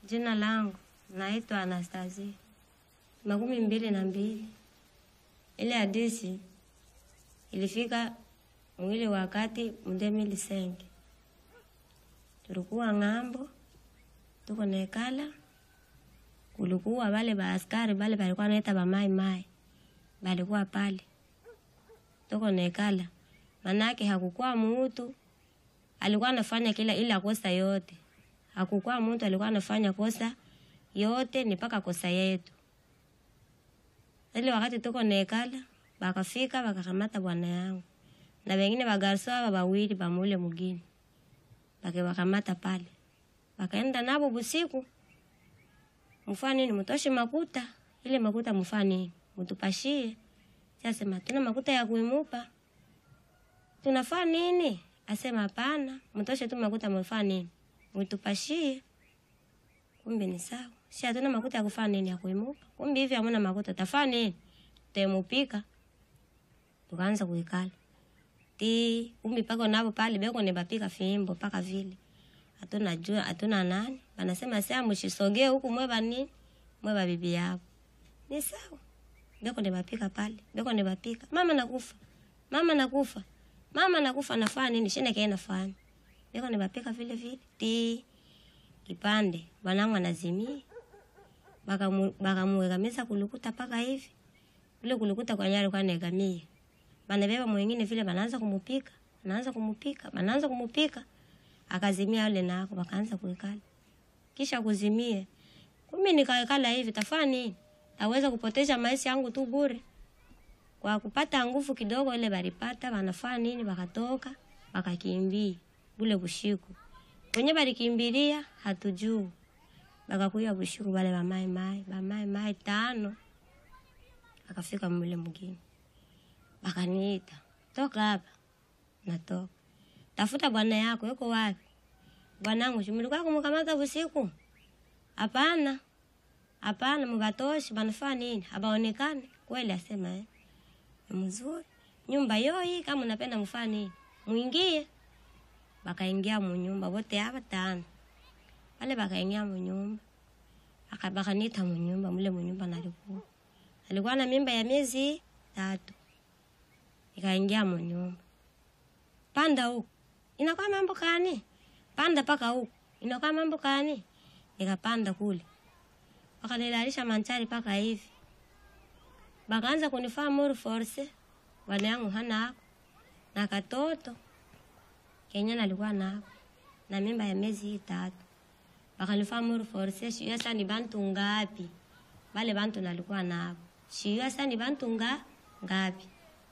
Jina langu naitwa Anastasia, makumi mbili na mbili. Ile hadisi ilifika mwili wakati mndemili senge, tulikuwa ng'ambo, tuko nekala, kulikuwa wale baaskari bale balikuwa naita bamai mai, balikuwa pale, tuko nekala, manake hakukuwa mutu alikuwa anafanya kila ila kosa yote hakukuwa mtu alikuwa anafanya kosa yote ni paka kosa yetu. Ile wakati tuko nekala, bakafika bakakamata bwana yangu na wengine bagarso aba bawili bamule mugini, bakebakamata pale, bakaenda nabo busiku. Mfaa nini? Mutoshe makuta, ile makuta mfaa nini? Mutupashie. Sasema tuna makuta ya kuimupa, tunafaa nini? Asema hapana, mtoshe tu makuta mfaa nini? Mtupashie. Kumbe ni sawa. Si hatuna makuta ya kufanya nini ya kuimuka. Kumbe hivi hamuna makuta tafanya nini? Temupika. Tukaanza kuikala. Ti kumbe pako nabo pale beko ne bapika fimbo paka vile. Hatuna jua, hatuna nani. Banasema sasa mshisogee huku mweba nini? Mweba bibi yao. Ni sawa. Beko ne bapika pale. Beko ne bapika. Mama nakufa. Mama nakufa. Mama nakufa nafanya nini? Shine kaenda fanya. Beko ne bapika vile vile. Ti kipande bwanangu anazimia bakamuegamisa kulukuta paka hivi ule kulukuta kwa nyari kwa negamia banabeba mwingine vile banaanza kumupika banaanza kumupika banaanza kumupika akazimia yule nako bakaanza kuikala kisha kuzimie kumi nikaekala hivi tafanya nini taweza kupoteza maisha yangu tu bure kwa kupata nguvu kidogo ile balipata banafanya nini bakatoka bakakimbia bule bushiku wenye balikimbilia hatujuu bakakuya bushiku bale bamai mai bamai mai tano akafika mule mgini bakaniita toka hapa natoka tafuta bwana yako yuko wapi bwanangu shumulikuwa kumukamata busiku hapana hapana mubatoshi banafaa nini abaonekane kweli asema eh mzuri nyumba yoi kama unapenda mfaa nini mwingie bakaingia munyumba wote hapa tano pale bakaingia munyumba bakanita munyumba mule munyumba nalikuwa alikuwa na mimba ya miezi tatu ikaingia munyumba panda huku inakuwa mambo kani panda paka huku inakuwa mambo kani nikapanda kule wakanilalisha manchari paka hivi bakaanza kunifaa muru force bwana yangu hana ako na katoto Kenya nalikuwa nako na mimba ya miezi hii tatu bakanifaa muru force shiyo sasa ni bantu ngapi bale bantu nalikuwa nabo shiyo sasa ni bantu nga ngapi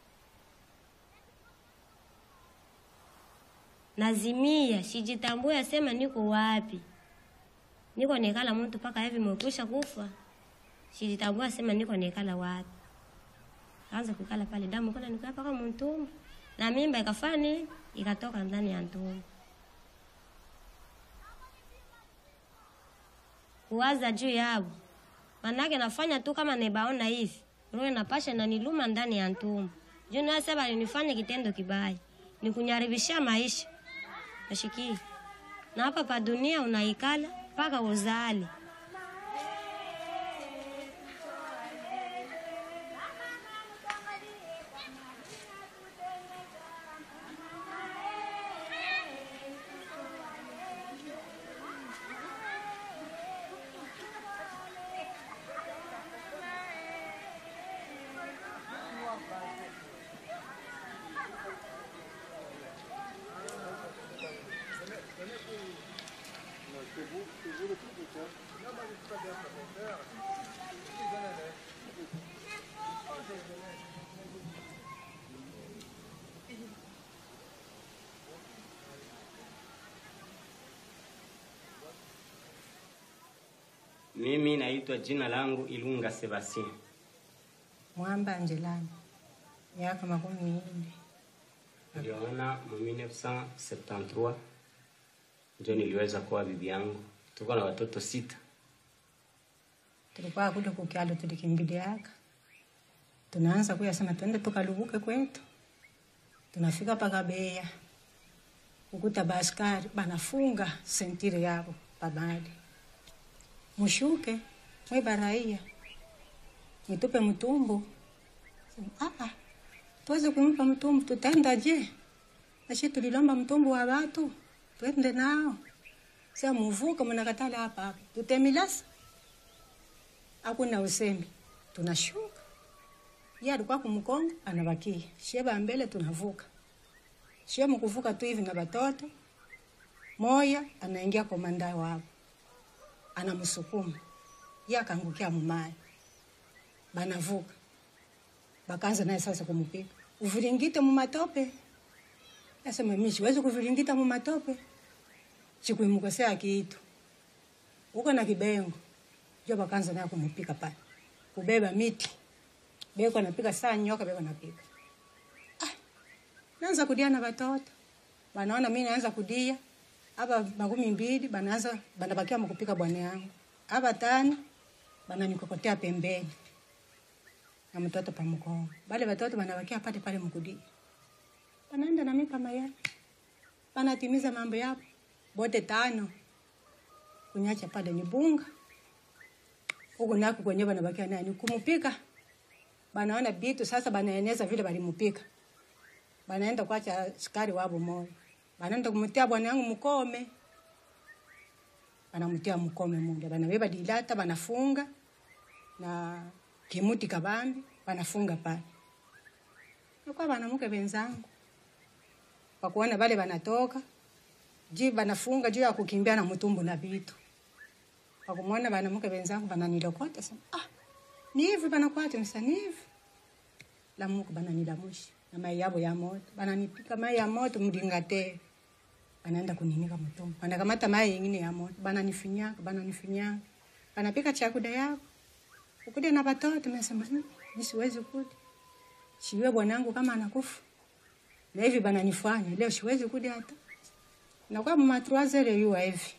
nazimia sijitambue sema niko wapi niko nekala mtu paka hivi mwekusha kufa sijitambua sema niko nekala wapi kaanza kukala pale damu kuna nikaa paka mtumbo na mimba ikafanya nini ikatoka ndani ya tumbo. Kuwaza juu yao, manake nafanya tu kama nebaona hivi, roho napasha na niluma ndani ya tumbo. Juu na sasa nifanye kitendo kibaya, nikunyaribisha maisha. Nashiki. Na hapa pa dunia unaikala mpaka uzali. Mimi naitwa jina langu Ilunga Sebastien. Mwamba Angelani, miaka makumi minne. Niliona mu 1973 ndio niliweza kuwa bibi yangu. Tuko na watoto sita. Tulikuwa kule kukyalo, tulikimbiliaka tunaanza kuyasema twende tukalubuke kwetu. Tunafika paka Beya kukuta baskari banafunga sentire yabo pabali mushuke mwiba raia mwitupe mtumbu Sema, "Ah, ah, tuweze kumpa mtumbu tutaenda je ashi tulilomba mtumbu wa watu twende nao sa muvuka mnakatala hapa hapa tutemilasa hakuna usemi tunashuka ye alikuwa kumkongo anabakia sheba mbele tunavuka shie mkuvuka tu hivi na batoto moya anaingia komanda wao anamsukuma ye akaangukia mumaya banavuka bakaanza naye sasa kumupiga uviringite mumatope asema mi siwezi kuviringita mumatope chikuimukosea kitu uko na kibengo jo bakaanza naye kumupika pale kubeba miti beko napika saa nyoka beko napika ah, naanza kudia na batoto banaona mi naanza kudia aba makumi mbili banaanza banabakia mkupika bwana yangu aba tano bananikokotea pembeni na mtoto pamkongo bale batoto banabakia pale pale mkudia banaenda nami kama ya banatimiza mambo yapo bote tano kunyacha pale ni bunga huku naku kwenye banabakia nani kumupika banaona bitu sasa banaeneza vile balimupika banaenda kwacha sukari wabo moyo banaenda kumutia bwana yangu mkome banamutia mkome mule banabeba dilata banafunga na kimuti kabambi banafunga pale nakuwa banamuke benzangu wakuona bale banatoka ji banafunga juu ya kukimbia na mtumbu na vitu wakumwona banamuke benzangu bananilokota sema ah ni hivi banakwata msa ni hivi lamuka bananilamusha na mai yabo ya moto bananipika mai ya moto mlingate banaenda kuninika mtumbu banakamata mai yengine ya moto bananifinyaka bananifinyaka banapika chakuda yako ukude na batoto nasema "Hmm, mi siwezi kudi siwe bwanangu kama anakufa na hivi bananifanya leo siwezi kudi hata nakuwa mumatruazele yuwa hivi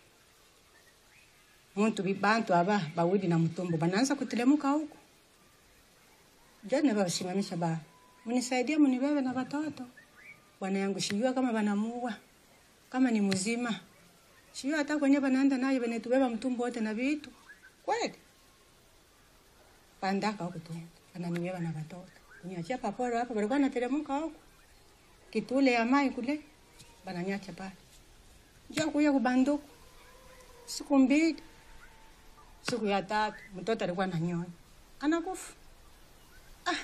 muntu bibantu aba bawidi na mtumbu banaanza kutelemuka huko jana basimamisha ba mnisaidie mnibebe na watoto bwana yangu sijua kama banamuua kama ni mzima sijua hata kwenye banaenda naye banetubeba mtumbu wote na vitu kweli pandaka huko tu bananibeba na watoto kuniachia paporo hapa balikuwa natelemuka huko kitule ya mai kule bananyacha pale njia kuya kubanduku siku mbili siku ya tatu mtoto alikuwa ananyonya anakufa ah.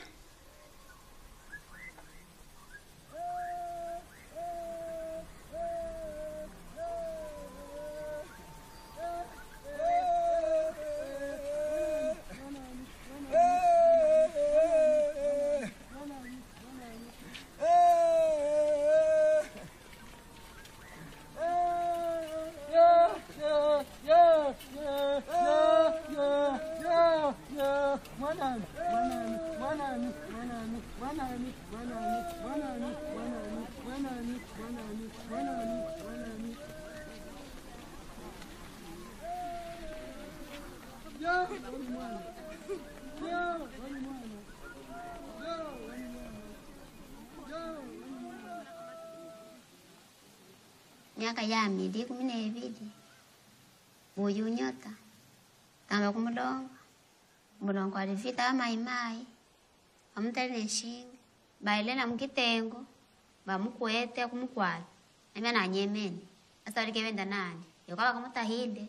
miaka ya mili kumi na ibili buyu nyota tamba kumulongo mulongo alivita amaimai amutali neshinga bailena mukitengo bamukwete kumukwala namya nanyemene asa alikevenda nani yokawa kamutahide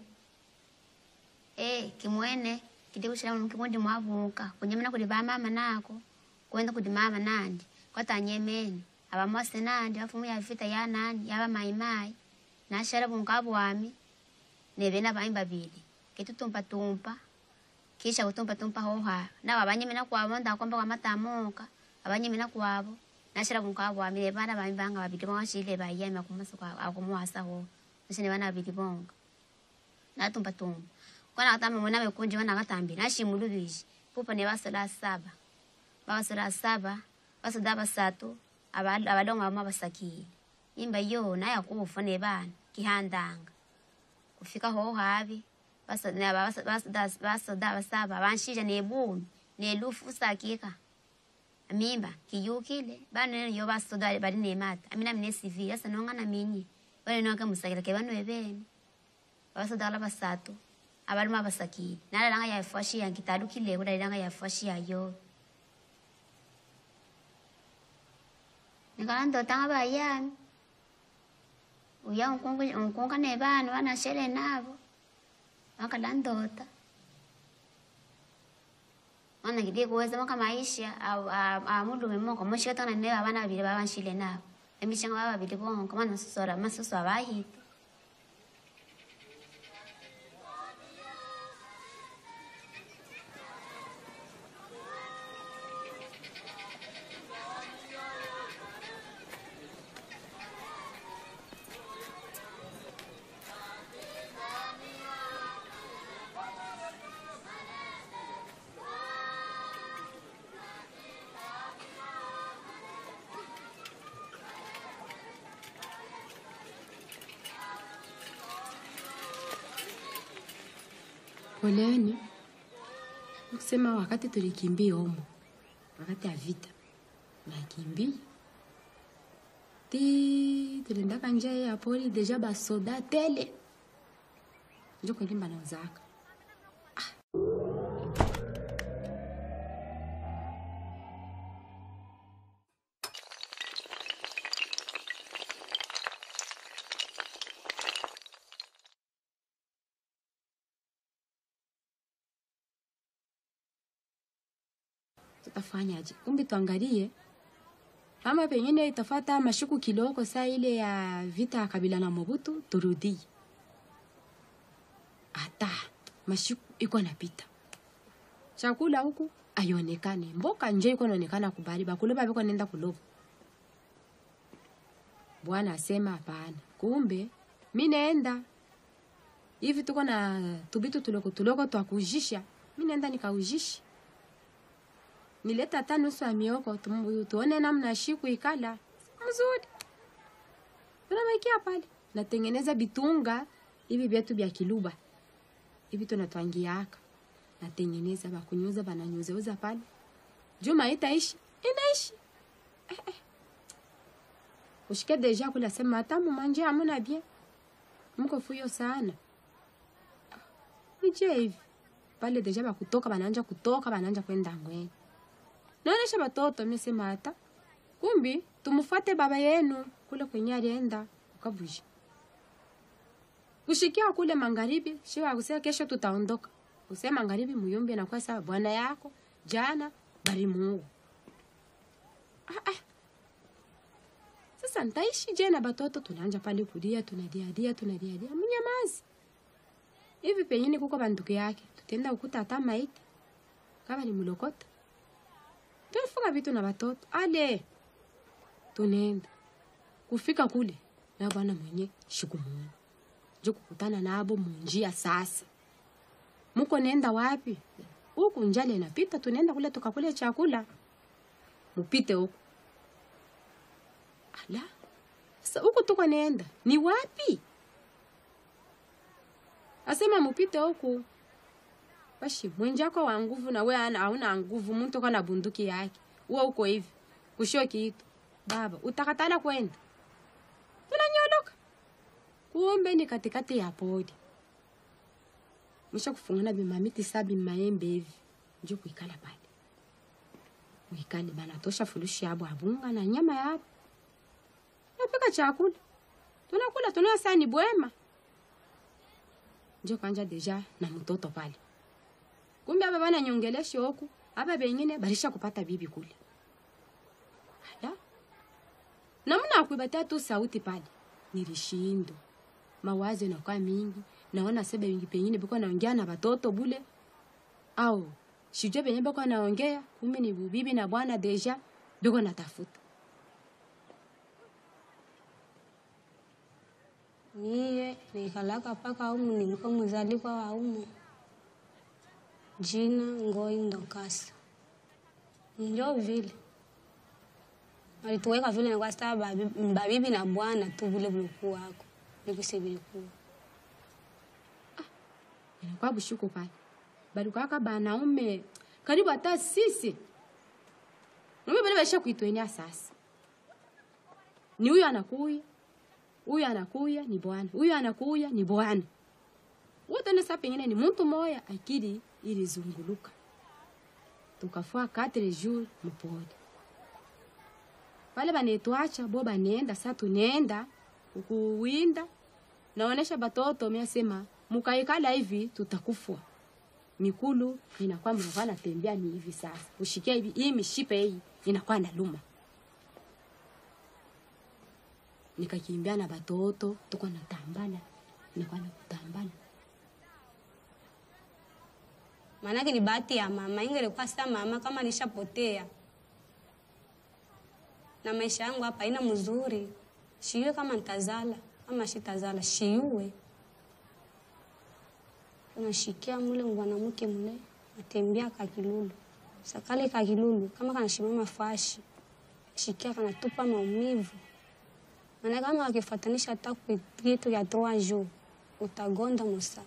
e kimwene kiti kushira mkimundi mwavuka kunyemena kuli bamama nako kwenda kuli mama nandi kwatanyemene abamwase nandi bafumu ya vita ya nani yaba maimai nashara bunkabu wami nebena bami babili kitutumpa tumpa kisha kutumpa tumpa hoha na abanyemena kwabo ndakomba kwa matamoka abanyemena kwabo nashara bunkabu wami nebana bami banga babili bashile bayema kumasa kwa akumuwasa ho nshine bana babili bonga natumpa tumpa kwana katamba mwana bekunji bana katambi nashimulubishi pupa ne basola saba babasola saba basoda basatu abal- abalongo bamwe basakiye imba yo naye kufa ne bana kihandanga kufika ho habi basoda basa- basoda basoda basaba banshija ne bumi ne lufu sakika amimba kiyukile bana yo basoda bali ne mata amina mine civil asa nonga na minyi bale nonga musakira ke bano ebene basoda la basatu abaluma abasakile nalalanga yafwashiya nkitadukileko dalilanga yafwashiya yo nikala ndotanga bayami uya unkunga ne bana banashele nabo wakala ndota mana ngidi kuweza maka maisha amulume mongo moshikatana ne abana babili babanshile nabo emishanga baba babili bongo mana susora masusu abahita Poleni. Kusema wakati tulikimbia humo, wakati ya vita nakimbia ti tuliendaka njia ya pori deja basoda tele njo kwelimba na uzaka tutafanyaje? Kumbe tuangalie kama pengine itafata mashuku kidogo saa ile ya vita ya Kabila na Mobutu, turudie hata mashuku iko napita, chakula huku aionekane, mboka nje iko naonekana kubali, bakule babiko nenda kuloba. Bwana asema hapana, kumbe mi naenda hivi, tuko na tubitu tuloko tuloko twakujisha, mi naenda nikaujisha nileta hata nusu ya mioko tumu- tuone namna shiku ikala mzuri. Tunamaikia pale, natengeneza bitunga hivi vyetu vya kiluba hivi tunatwangiaka, natengeneza bakunyuza bananyuzeuza pale. Juma itaishi inaishi eh, eh. Ushike deja kula sema hata mumanje hamuna bien, mko fuyo sana nije hivi pale deja bakutoka bananja kutoka bananja kwenda ngweni naonesha batoto mesema hata kumbi tumfuate baba yenu kule kwenye alienda ukavuji kushikia kule magharibi shiwa kusema kesho tutaondoka kusema magharibi muyombe na kwa sababu bwana yako jana bari Mungu ah, ah. Sasa ntaishi je na batoto tunaanja pale kulia tunadiadia tunadiadia mnyamazi hivi pengine kuko banduku yake tutenda ukuta hata maiti kama ni mulokota tulifunga vitu na watoto ale tunaenda kufika kule na bwana mwenye shikumuona njo kukutana nabo munjia sasa muko nenda wapi huku njale napita tunaenda kule tukakule chakula mupite huku ala sasa huku tuko nenda ni wapi asema mupite huku Bashi, mwenjako wa nguvu na we ana hauna nguvu, mtu kana bunduki yake. Wewe uko hivi. Kushio kitu. Baba, utakatala kwenda. Tunanyoloka. Kumbe ni katikati ya podi. Mwisha kufungana bimamiti sabi maembe hivi. Njo kuikala pale. Uikale bana tosha fulushi yabo abunga na nyama yabo. Napika chakula. Tunakula tunaya sani bwema. Njo kanja deja na mtoto pale kumbe aba bana nyongelesha huku aba bengine barisha kupata bibi kule ala namna kuibatia tu sauti pale nilishindo mawazo inakuwa mingi naona sebe wingi pengine biko naongea na batoto bule au sijue penye biko naongea kumbe ni bibi na bwana deja biko natafuta Niye nikalaka paka umu nimko mzalikwa wa umu jina Ngoi Ndokasa. Njo vile walituweka vile kwa sababu babi- babibi na bwana tu vile vilikuwa wako nikise vilikuwa inakuwa bushuko pale balikuwaka banaume karibu hata sisi naume bale baisha kuitwenia sasa ni huyu anakuya huyu anakuya ni bwana huyu anakuya ni bwana wote nesa pengine ni mtu moya akili ilizunguluka tukafua 4 jours mpole pale banetwacha bo banenda sa tunenda ukuwinda naonesha batoto miasema mukaikala hivi tutakufwa mikulu inakuwa mnakuwa natembea ni hivi sasa ushikia hivi hii mishipe hii inakuwa naluma nikakimbia na batoto tuko natambana inakuwa nakutambana maanake ni bahati ya mama ingelikuwa sa mama kama nishapotea na maisha yangu hapa haina mzuri shiwe kama ntazala ama shitazala shiuwe unashikia mule mwanamke mule atembea kakilulu sakale kakilulu kama kanashimama fashi shikia kanatupa maumivu maana kama akifatanisha hata ku- kitu ya trois jours utagonda musa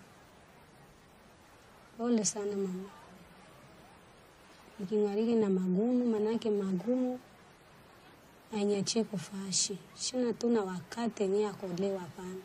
pole sana mama nikingariki na magumu manake magumu anyachie kufashi shina tuna wakati yenye akolewa pana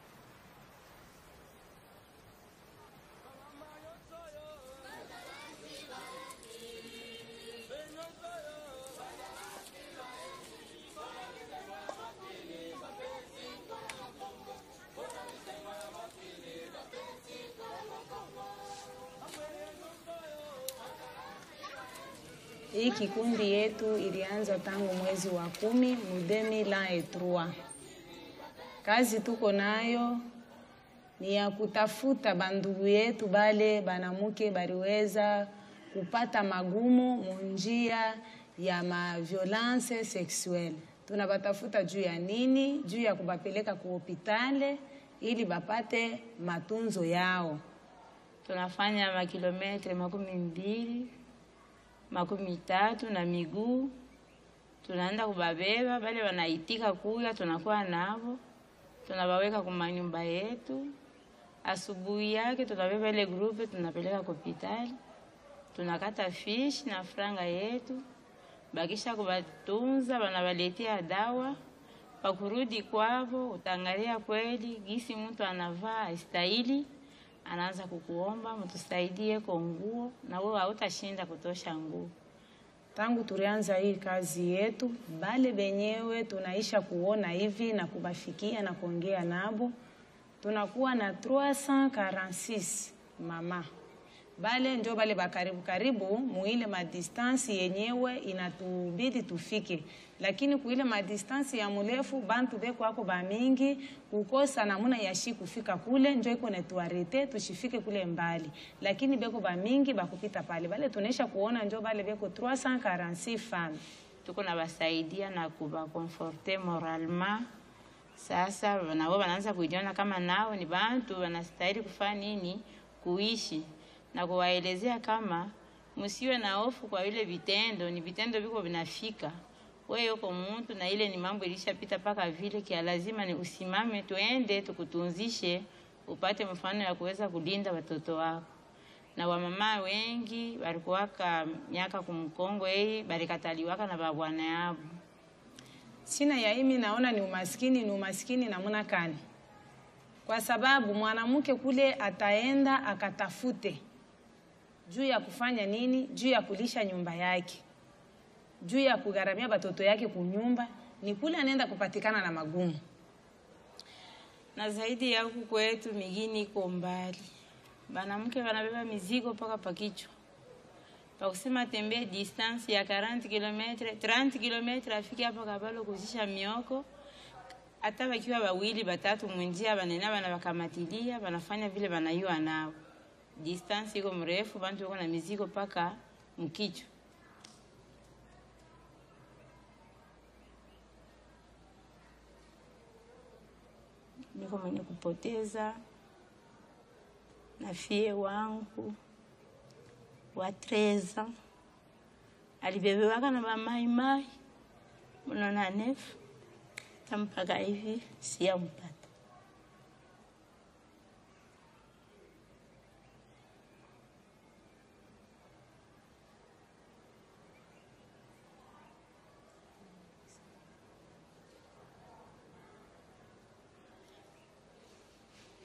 Hii kikundi yetu ilianza tangu mwezi wa kumi mu 2003. Kazi tuko nayo ni ya kutafuta bandugu yetu bale banamuke baliweza kupata magumu munjia ya ma violence sexuelle. Tunabatafuta juu ya nini? Juu ya kubapeleka ku hopitale ili bapate matunzo yao. tunafanya makilometre makumi mbili makumi tatu na miguu tunaenda kubabeba bale wanaitika kuya tunakuwa navo tunabaweka kumanyumba yetu asubuhi yake tunabeba ile grupe tunapeleka kopitali tunakata fish na franga yetu bakisha kubatunza banabaletea dawa pakurudi kwavo utangalia kweli gisi mtu anavaa astahili anaanza kukuomba mtusaidie kwa nguo na wewe hautashinda kutosha nguo tangu tulianza hii kazi yetu, bale benyewe tunaisha kuona hivi na kubafikia na kuongea nabo, tunakuwa na 346 mama bale njo bale bakaribu karibu muile madistansi yenyewe inatubidi tufike, lakini kuile madistansi ya murefu bantu beko ako bamingi kukosa namuna yashi kufika kule njo iko netuarete tushifike kule mbali, lakini beko bamingi bakupita pale bale tunaisha kuona njo bale beko 346 femmes tuko na basaidia na kubakonforte moralement. Sasa nao wanaanza kujiona kama nao ni bantu wanastahili kufanya nini, kuishi na kuwaelezea kama msiwe na hofu kwa vile vitendo, ni vitendo viko vinafika. Wewe uko mtu na ile ni mambo ilishapita paka vile kia, lazima ni usimame, tuende tukutunzishe, upate mfano ya kuweza kulinda watoto wako na wamama wengi walikuwaka miaka kumkongo hii balikataliwaka na babwana yabo sina ya imi naona ni umaskini, ni umaskini namuna kani? Kwa sababu mwanamke kule ataenda akatafute juu ya kufanya nini, juu ya kulisha nyumba yake, juu ya kugharamia batoto yake kunyumba, ni kule anaenda kupatikana na magumu. na zaidi ya huku kwetu migini iko mbali, banamke banabeba mizigo mpaka pakichwa, pakusema tembee distance ya 40 km 30 km afike hapa Kabalo kuzisha mioko. Hata wakiwa wawili batatu mwinjia, banena bana bakamatilia, banafanya vile banayua nao. Distance iko mrefu, bantu wako na mizigo mpaka mkichwa. niko mwenye kupoteza na fie wangu wa treza alibebewaka na bamaimai mnona nefu tampaka hivi siyampata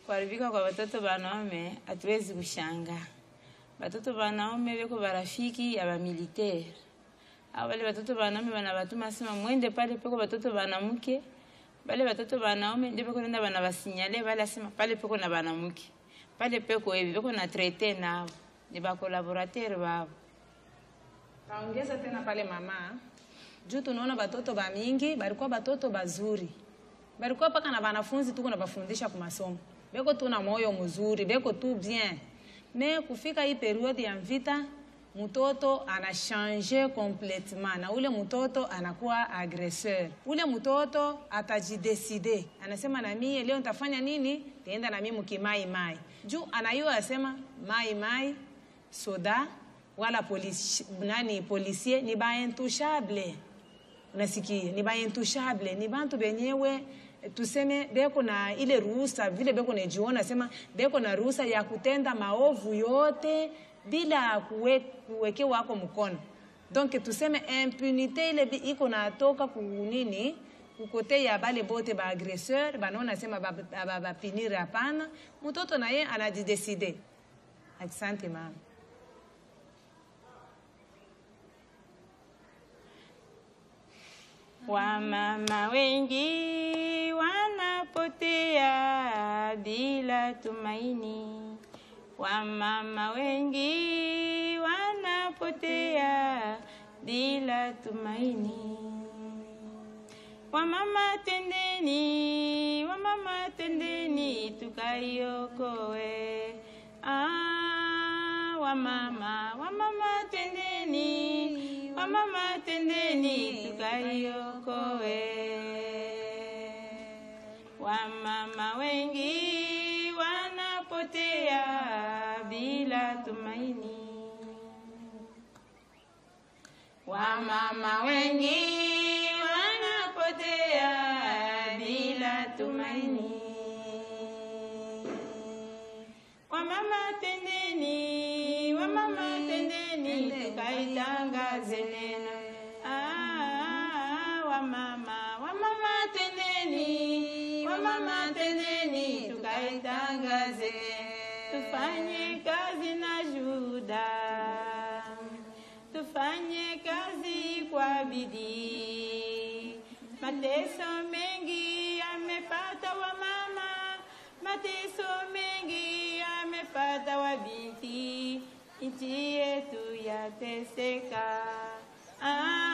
kuharibika kwa watoto wanaume hatuwezi kushangaa. Watoto wanaume weko barafiki ya bamilitaire au wale watoto wanaume wanabatuma sema mwende pale peko watoto wanamke, wale watoto wanaume ndio peko nenda wanabasinyale wale asema pale peko na wanamke pale peko hivi peko na traite nao ni ba collaborateur wao. Taongeza tena pale mama, juu tunaona batoto ba mingi balikuwa batoto bazuri, balikuwa paka na banafunzi tuko na bafundisha kwa masomo, beko tu na moyo mzuri, beko tu bien. Me kufika hii periode ya vita, mtoto anashange complètement na ule mtoto anakuwa agresseur. Ule mtoto atajideside, anasema na mie leo nitafanya nini? Taenda na mimi mkimai mai, juu anayua asema mai mai soda wala polisi, nani polisie ni baintouchable unasikia ni baintouchable ni bantu benyewe tuseme beko na ile ruhusa vile beko najiona sema beko na ruhusa ya kutenda maovu yote bila kuwe, kuwekewa wako mkono donc tuseme impunite ile bi- iko natoka kunini kukote ya bale bote ba agresseur banaona sema bapinire ba, ba, bapinire hapana mtoto naye anajideside asante mama Wamama wengi wanapotea bila tumaini. Wamama wengi wanapotea bila tumaini. Wamama tendeni, wamama tendeni tukaiokoe. Ah, wamama, wamama tendeni, wamama tendeni tukaiokoe. Wamama wengi wanapotea bila tumaini. Wamama wengi wanapotea bila tumaini. Wamama tendeni, wamama tendeni, tukaitangaze neno. Ah, wamama, wamama tendeni, wamama tendeni, tukaitangaze. Tufanye kazi na Juda tufanye kazi kwa bidii. Mateso mengi yamepata wamama, mateso mengi yamepata wabinti, nchi yetu yateseka. Ah,